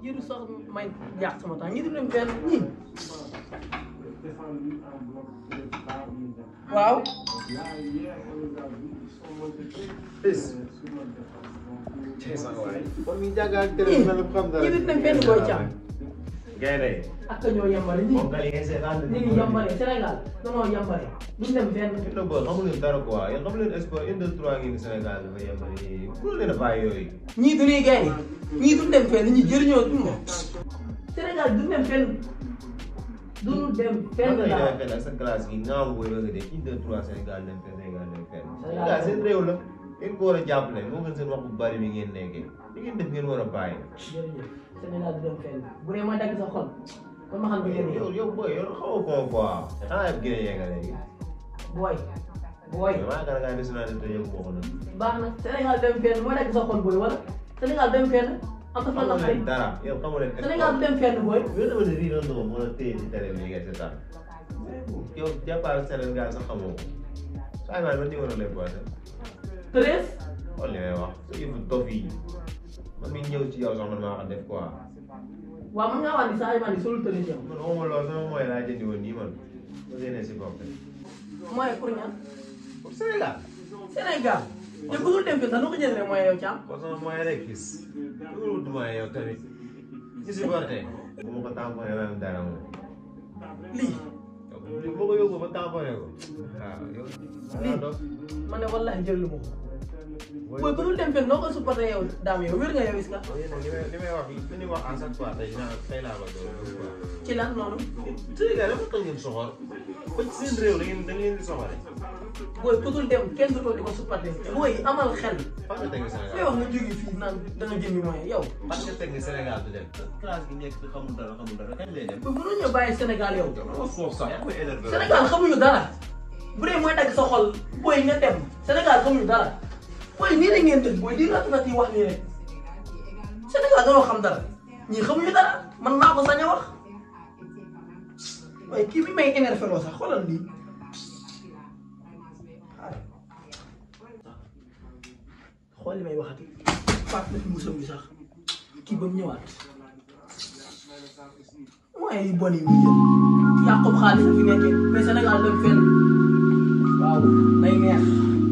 jëru sax may yàq sama temps ñi du dem fenn ñi waaw kon ñu jàngal télé mel ni xam dara. ñi du dem fenn booy càmm gaynde ak ka ñoo yambare ñi moom gal yi ngeen seetaan ñi ngi yambare Sénégal danoo yambare duñ dem fenn fi na boo xamu leen dara quoi yéen xamu leen sport une deux trois ngi Sénégal dafa yembali nii pour leen a bàyyi yooyu ñii du ñuy gaynde ñii duñ dem fenn ñi jëriñoo duñ moom Sénégal duñ dem fenn duñu dem fenn man daal ngay fenn ak sa classe gi ngaamu booy bëgg a dee une deux trois Sénégal dem fenn Sénégal dem fenn Sénégal Sénégal seen réew la ngeen ko war a jàppale moo gën seen wax bu bari bi ngeen nekkee li ngeen def ngeen war a bàyyi jërëjëf Sénégal du dem fenn bu dee ma dagg sa xol kon ma xam ne ngeen yow yow booy yow xaw a koo quoi xanaa yëpp gën a yegga léegi booy booy maa ngi kaa nationalité yow boo ko nag baax na Sénégal dem fenn ma dagg sa xol booy wala Sénégal dem fenn am na fan la xamu xëy leen dara yow xamu leen Sénégal du dem fenn booy yow dama ne riiroon na ko mën a téye ci télé bi ngay seetaan yow jàppaal Sénégal sax xamoo ko saa yi ma numéro lay boite treize xool li may wax su yëfu dof yi man mi ñëw ci yow sax man maa ko def quoi waaw mën ngaa wax ni saa yi solul treize yow man waxuma loolu sama mooy laa jëndi woon nii man ma génnee si bopp mooy pour ñan pour Sénégal Sénégal te ku dul dem fenn sax nu ko jëlee mooy yow caam kon sama mooy rek gis loolu du mooy yow tamit ñu si borte bu ma ko tamponné ma am dara moom lii yow boo ko yóbbu ba tamponné ko waaw yow lii man ne wallahi jël lu ma ko booy ku dul dem fenn noo ko supporté yow daam yow wér nga yow is ka li may li may wax li ñuy wax à chaque fois tey naa tey laa ko doon quoi. ci lan noonu Sénégal dafa tax ngeen soxor ba ci seen réew da ngeen da ngeen di soxore booy ku dul dem kenn du toog di ko supporté booy amal xel fan nga teg ni ngay Sénégal wax nga jógee fii naan da nga jëndi moyen yow fan nga teg ni Sénégal du dem classe gi nekk xamul dara xamul dara kañ lay dem booy mënoo ñëw bàyyi Sénégal yow dama foofu sax yaa ngi may énervé Sénégal xamuñu dara bu dee mooy dagg sa xol booy nga dem Sénégal xamuñu dara booy nii la ngeen def booy di rat rat yi wax nii rek Sénégal dañoo xam dara ñii xamuñu dara man maa ko sañ a wax waaye kii bi may énervé loo sax xoolal lii xool li may waxati faat na fi musam bi sax kii ba mu ñëwaat mooy yu bon yi muy jël yàqub xaalis la fi nekkee mais Sénégal dem fenn waaw day neex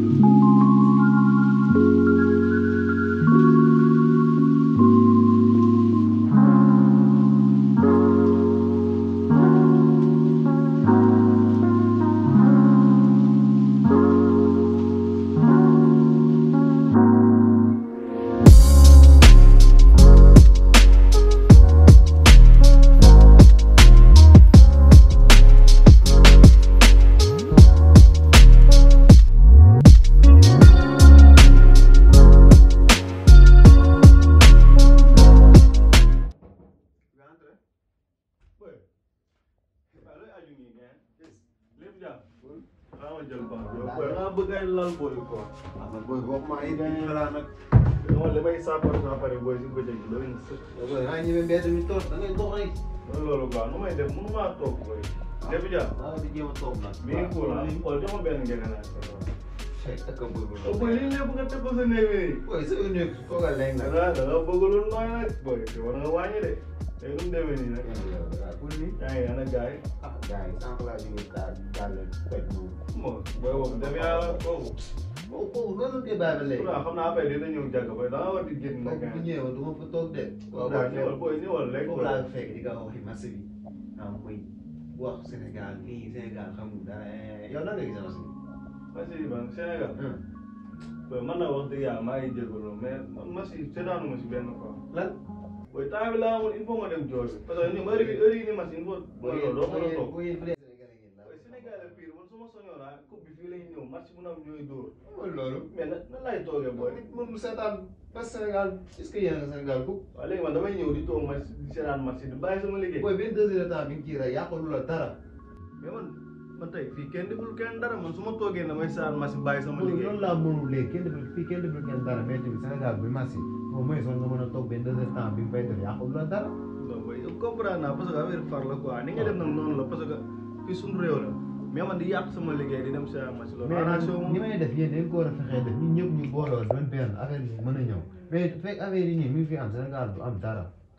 bëgg ay lal booy quoi. ah man booy boo maa ngi dañuy xalaat nag non li may saafara saafara booy si bëccëg bi doy na sëkk. booy maa ñëwee mbedd mi toog da ngay dox rek mooy loolu quoi nu may def mënu maa toog booy. Defu Dia. waaw di jéem a toog nag mi ngi cool ah xool jox ma benn ngeen naaj. ak a bëgg oh booy lii lépp nga teg ko sa néeg bi. booy sa nekk toogal léegi da nag nga da nga bëgg lu nooy nag booy te war nga wàññi de. tey nu mu demee nii nag. pour ni yaa ngi ana gars yi. ah gars yi sànq laa jógee daal daal toj moom bon booy boobu def yàlla kooku. kooku kooku loolu kay bàyyi ba léegi pourtant xam naa après dina ñëw jàgg ba da nga war di génn nag. kooku bu ñëwee du ma fa toog de waaw waaw ñëwal booy ñëwal rek. foofu laa fekk di nga waxi marché bi ah muy wax Sénégal nii Sénégal xamul dara yow nan nga gisee marché bi Massi ban Sénégal. booy man na wax dëgg yàlla maa ngi jégalu mais man Massi seetaanu ma si benn quoi. lan booy temps bi laa amoon il faut ma dem jooy parce que ñoom heure yi heure yi ni Massi il faut. booy loolu doo mën a toog. booy bu dee Sénégalais ngeen la booy Sénégal la pire man su ma soñoon ah coupe bi fii lay ñëw match bu na am ñooy dóor. mooy loolu mais na nan laay toogee booy. nit mënul seetaan parce que Sénégal est-ce que yéen a nga Sénégal ku waaw léegi man damay ñëw di toog match di seetaan match di bàyyi sama liggéey. booy benn deux heures de temps bi nga ciy rey yàqalu la dara mais man man tey fii kenn deful kenn dara man su ma toogee damay seetaan match bàyyi sama liggéey. loolu laa mënul léegi kenn deful fii kenn deful kenn dara mais tamit Sénégal bi match yi au moins soon nga mën a toog benn deux heures de temps bi nga fay def yàqalu la dara non booy yow comprendre naa parce que affaire far la quoi ni nga def nag noonu la parce que fii suñu réew la mais man di yàq sama liggéey di dem seetaan match loolu. mais arrangé wu ni ma may def yéen dañ ko war a fexee def ñun ñëpp ñu booloo doon benn affaire bi mën a ñëw mais fekk affaire yi nii mi ngi fi am Sénégal du am dara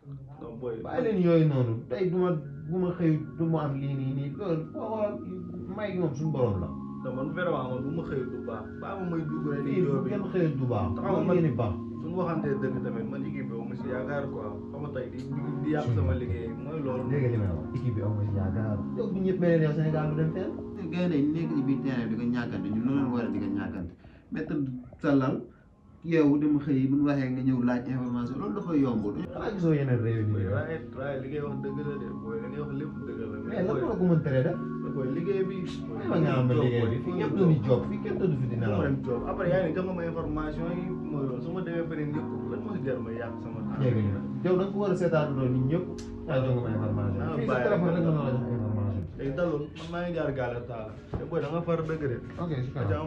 non booy bàyyi leen yooyu noonu tey du ma bu ma xëy du ma am lii nii nii loolu boo xoolal may gi moom suñu borom la. non man vraiment man bu ma xëyee du baax baa ma may dugg rek lii di joo bu bi kenn xëyul du baax. Taxawal loolu man- ngeen di baax. suñu waxantee dëgg tamit man équipe bi mu si yaakaar quoi xam nga tey di di yàq sama liggéey mooy loolu dégg nga li may wax équipe bi aw ma si yaakaar. yow bu ñëpp mel ne yow Sénégal du dem fenn. gars yi nekk ci biir terrain bi di ko ñàkkante ñun noonu war a di ko ñàkkante mais tëdd sa lal yow dem xëy bu ñu waxee nga ñëw laaj information loolu dafa yombul. xanaa gisoo yeneen réew yi booy nii. waaye waaye li ngay wax dëgg la de booy li ngay wax lépp dëgg la mais lan moo la ko mën tere def. booy liggéey bi may ma nga am ma liggéey bi fii ñëpp dañuy job fii kenn tëdd fi dina ma la. dem job après yaa ngi ne jox nga ma information yi mooy loolu su ma demee feneen yëpp lan moo si jar ma yàq sama temps dégg nga yow da nga ko war a seetaan loolu nit ñëpp. yaa jox nga ma information. Ah, fii sa bàyyi téléphone rek. rek mën na la jox information. léegi dalul man maa ngi jaar gaale taala te booy da nga far dëgg de ok si aca kanam. am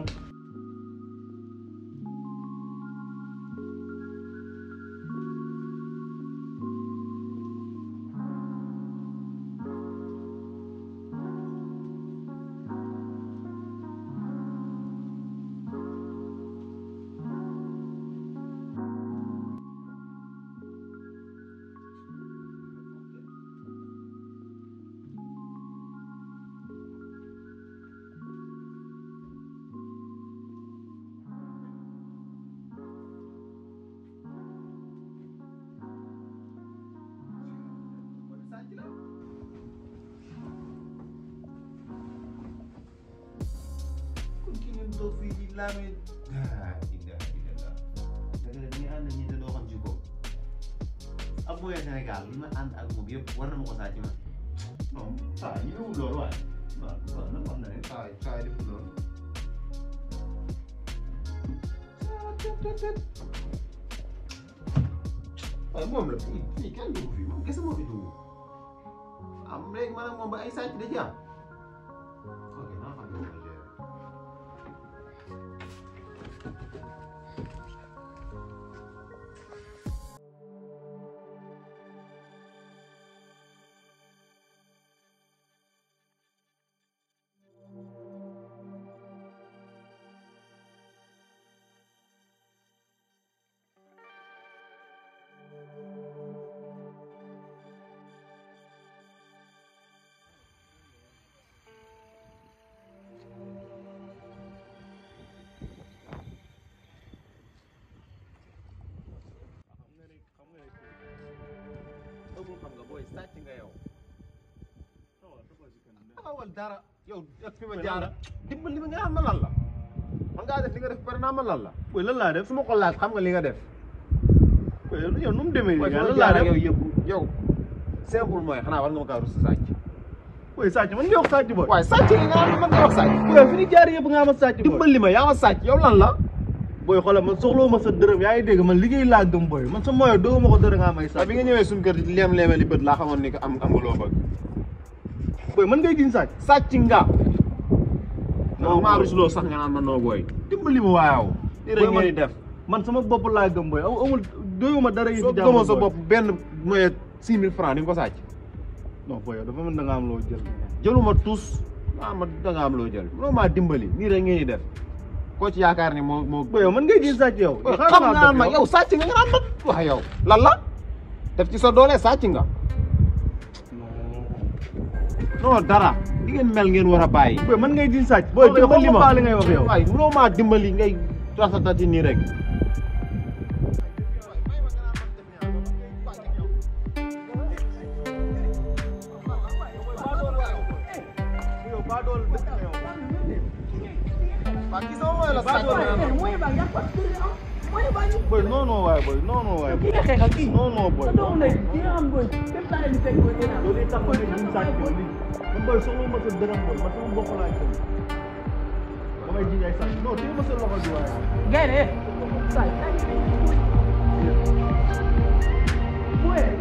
kon ki ngeen toog fii di laamee. ah dinga dinga dëgg la ni nga ànd ñi te doo xam ci ko ab mooy Sénégal li ma ànd ak moom yëpp war na ma ko saa ci man non saa yi ñëwul loolu waaye waaw waaw nag wax na ne saa saa yi deful loolu. waaye moom la fii fii kenn dugg fii moom kese moo fi dugg am léegi man ak moom ba ay sàcc da ci am ok naa xam ne moom la gérer. xam nga ne xam nga ne ëppul xam nga booy sàcc nga yow taxawal dara yow ak fi ma jaara dimbali ma nga xam ma lan la man ngaa def li nga def pare naa ma lan la booy lan laa def su ma ko laaj xam nga li nga def booy yow nu mu demee nii waaye nga fi ma lan laa jaara def yow yëpp yow simple mooy xanaa war nga ma kaa rus sàcc booy sàcc man nga wax sàcc booy waaye sàcc li nga xam man nga wax sàcc booy fi ñu jaar yëpp nga ama sàcc booy dimbali ma yaa ma sàcc yow lan la booy xoolal man soxloo ma sa dërëm yaa ngi dégg man liggéey laa gëm booy man sa moyo doo ma ko dërëm nga may waaye sàcc bi nga ñëwee suñu kër di leem leemali bët laa xamoon ni que am am nga loo bëgg booy man ngay jiñ sàcc sàcc nga Non, non maa booy. rusloo sax nga naan ma noo booy dimbali ma waayaw li rek Booy, man- ngeen di def man sama bopp laa gëm booy aw- amul doyuma dara yi soo fi jàmbur gëmoo sa booy. bopp benn moyen six mille francs di nga ko sàcc non booy yow dafa mën da nga am loo jël jëluma tus maa ma da nga am loo jël mënoo maa dimbali nii rek ngeen di def koo ci yaakaar ni moo moo booy yow man ngay jiñ sàcc yow Booy, xaaral xam naa nga naan def ma yow sàcc nga nga naan ma wax yow lan la def ci sa doole sàcc nga non dara li ngeen mel ngeen war a bàyyi booy man ngay jiñ sàcc booy Booy, dimbali xaw ma li ngay wax yow waaye mënoo maa dimbali ngay rasatati nii rek waa gis nga mooy la sàcc mooy ba yaa ko mooy ba ñu. booy non non waaye booy non non waaye kii nga xeexal kii. non non booy sa doom lay di nga xam booy même temps bi fekk booy dina am. loolu itam ma ne jiñ sàcc booy li man booy soxla ma sa dërëm booy man sama bopp laa jël ba may jiñ ay sàcc non téye ma sa loxo bi waaye Gaynde saa yi. Booy.